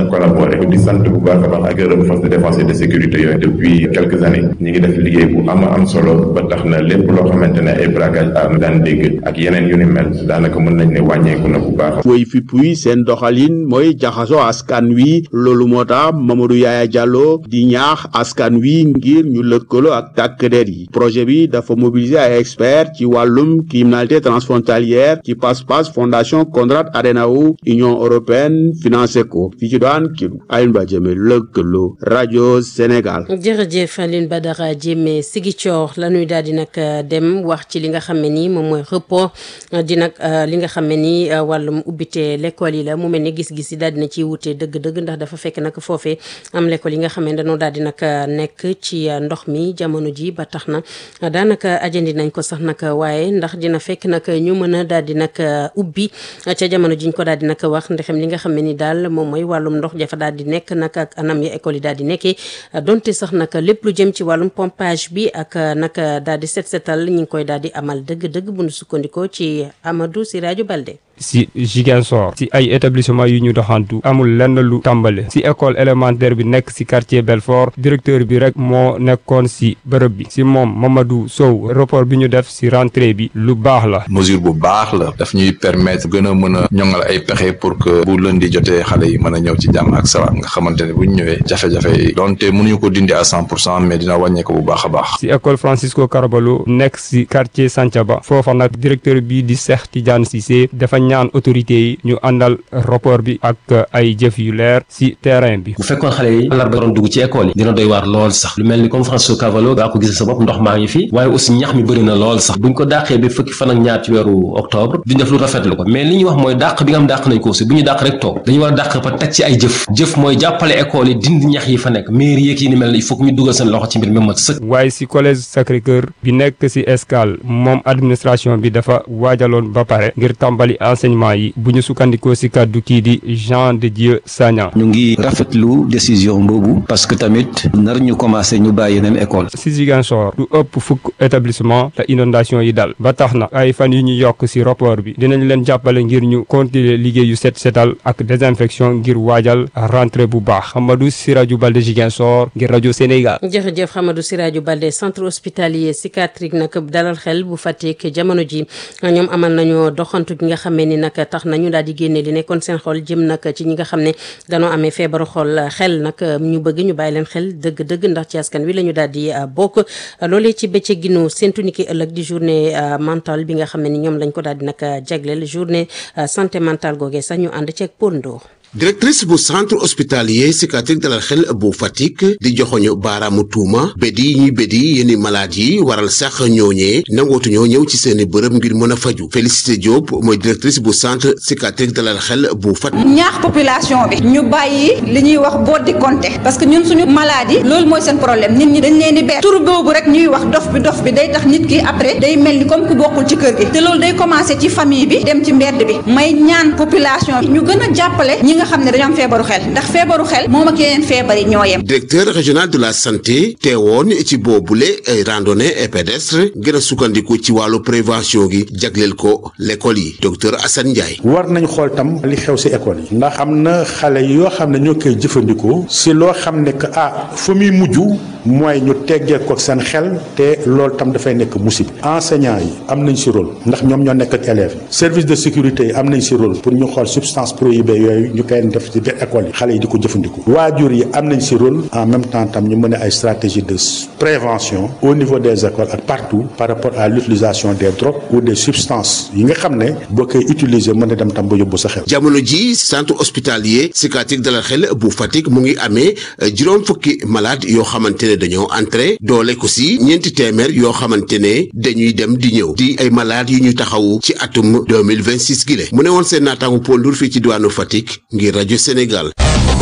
collaborer di sant bu baax a baax ak gërëm force de défense et de sécurité yooyu depuis quelques années ñi ngi def liggéey bu am am solo ba tax na lépp loo xamante ne ay braquage arme daan dégg ak yeneen yu ni mel daanaka mën nañ ne wàññeeku na bu baax. woy fi puy seen doxalin mooy jaxasoo askan wi loolu moo tax Mamadou Yaya Diallo di ñaax askan wi ngir ñu lëkkaloo ak tàkk der yi projet bi dafa mobiliser ay experts ci wàllum criminalité transfrontalière ci pas-pas fondation Konrad Adenauer Union européenne financé ko fi ci daan kii Alioune Ba Jëme lëkkaloo rajo Sénégal. jërëjëf Alioune Badara Jëme Ziguinchor la ñuy daal di nag dem wax ci li nga xam ne nii moom mooy report di nag li nga xam ne nii wàllum ubbite l'école yi la mu mel ni gis-gis yi daal dina ciy wute dëgg-dëgg ndax dafa fekk nag foofee am l'école yi nga xam ne dañoo daal di nag nekk ci ndox mi jamono ji ba tax na daanaka ajandi nañ ko sax nag waaye ndax dina fekk nag ñu mën a daal di nag ubbi ca jamono jiñ ko daal di nag wax ndexem li nga xam ne ni daal moom mooy wàllum ndox jafa daal di nekk nag ak anam ya école yi daal di nekkee donte sax nag lépp lu jëm ci wàllum pompage bi ak nag daal di set setal ñi ngi koy daal di amal dëgg-dëgg bu nu sukkandikoo ci Amadou Siraju Balde si Ziguinchor si ay établissement yu ñu doxantu amul lenn lu tàmbale si école élémentaire bi nekk si quartier Belfort directeur bi rek moo nekkoon si bërëb bi si moom Mamadou Sow rapport bi ñu def si rentrée bi lu baax la mesure bu baax la daf ñuy permettre gën a mën a ñoŋal ay pexe pour que bu lundi jotee xale yi mën a ñëw ci jàmm ak salaam nga xamante ne bu ñu ñëwee jafe-jafe yi donte mënuñu ko dindi à cent pour cent mais dina wàññee ko bu baax a baax si école Francisco Carvalho nekk si quartier Santhiaba foofa nag directeur bi di Cheikh Tidiane Cissé dafa ñaan autorité yi ñu àndal rapport bi ak ay jëf yu leer ci terrain bi bu fekkoon xale yi alarba doon dugg ci école yi dina doy waar lool sax lu mel ni comme Francisco Cavallo gaa ko gis sa bopp ndox maa ngi fi waaye aussi ñax mi bëri na lool sax buñ ko dàqee ba fukki fan ak ñaar ci weeru octobre duñ def lu rafetlu ko mais li ñuy wax mooy dàq bi nga xam dàq nañ ko aussi bu ñu dàq rek toog dañu war a dàq ba teg ci ay jëf jëf mooy jàppale école yi dindi ñax yi fa nekk mairie yeeg yi ni mel il faut que ñu dugal seen loxo ci mbir mi mat sëkk waaye ci collège Sacré-Cœur bi nekk ci Escale moom administration bi dafa waajaloon ba pare ngir tàmbali enseignement yi bu ñu sukkandikoo ci kàddu kii di Jean de Dieu Sagna ñu ngi rafetlu décision boobu parce que tamit nar ñu commencé ñu bàyyi yeneen école ci Ziguinchor du ëpp fukk établissement la inondation yi dal ba tax na ay fan yu ñu yokk ci rapport bi dinañ leen jàppale ngir ñu continuer liggéey yu set setal ak désinfection ngir waajal rentrée bu baax Hamadou Siraju Balde Ziguinchor ngir rajo Sénégal. jërëjëf Hamadou Siraju Balde centre hospitalier psychiatrique nag dalal xel bu Fatick jamono ji ñoom amal nañu doxantu gi nga xamee ni nag tax nañu daal di génne li nekkoon seen xol jëm nag ci ñi nga xam ne dañoo amee feebaru xol xel nag ñu bëgg ñu bàyyi leen xel dëgg-dëgg ndax ci askan wi la ñu daal di bokk loolee ci bëccëg ginu séntu ni ki ëllëg di journée mentale bi nga xam ne ni ñoom lañ ko daal di nag jagleel journée santé mentale googee sax ñu ànd ceeg Pondo. directrice bu centre hospitalier psychiatrique dalal xel bu Fatick di joxoñu baaraamu tuuma bédi yi ñuy bédi yenn malade yi waral sax ñooñee nangootuñoo ñëw ci seeni bërëb ngir mën a faju Félicité Diop mooy directrice bu centre psychiatrique dalal xel bu Fatick. ñaax population bi ñu bàyyi li ñuy wax boddi compté parce que ñun suñu maladie loolu mooy seen problème nit ñi dañ leen di ber tur boobu rek ñuy wax dof bi dof bi day tax nit ki après day mel ni comme ku bokkul ci kër gi te loolu day commencé ci famille bi dem ci mbedd bi may ñaan population bi ñu gën a jàppale ñi nga xam ne dañoo am feebaru xel ndax feebaru xel moom ak yeneen feebar yi ñoo yem. directeur régional de la santé teewoon ci boobule ay randonnée et pédestre gën a sukkandiku ci wàllu prévention gi jagleel ko l'école yi docteur Assane Ndiaye. war nañ xool tam li xew ci école yi. ndax am na xale yoo xam ne ñoo koy jëfandikoo ci loo xam ne que ah fa muy mujj mooy ñu teggee ko seen xel te loolu tam dafay nekk musiba. enseignants yi am nañ ci rôle ndax ñoom ñoo nekk ak élèves yi service de sécurité yi am nañ ci rôle pour ñu xool substance prohibée yooyu ñu koy def ci biir école yi xale yi di ko jëfandiku waajur yi am nañ ci rôle en même temps tam ñu mën a ay stratégie de prévention au niveau des écoles ak partout par rapport à l'utilisation des drogues ou des substances yi nga xam ne boo koy utiliser mën a dem tam ba yóbbu sa xel. jamono ji centre hospitalier psychiatrique dalal xel bu Fatick mu ngi amee juróom fukki malade yoo xamante ne dañoo entré doole ko ci ñeenti téeméer yoo xamante ne dañuy dem di ñëw di ay malades yu ñu taxawu ci atum 2026 gi mu ne woon seen naataangu Paul Ndour fii ci diwaanu Fatick ngir rajo Sénégal.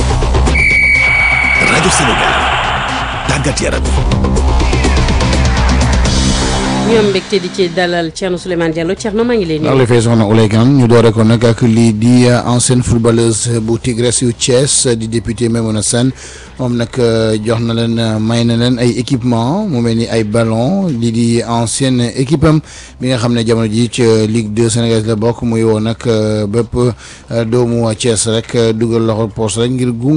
rajo Sénégal tàggat yaram. ñoom mbégte di ci dalal Thierno Souleymane Diallo Thierno maa ngi leen ndax li fay soxna Oulay Kane ñu doore ko nag ak lii di ancienne footballeuse bu Tigres yu Thiès di député Maimouna Sène moom nag jox na leen may na leen ay équipement mu mel ni ay ballon lii di ancienne équipe am bi nga xam ne jamono ji ci Ligue 2 Sénégal la bokk muy woo nag bépp doomu Thiès rek dugal loxo poos rek ngir gu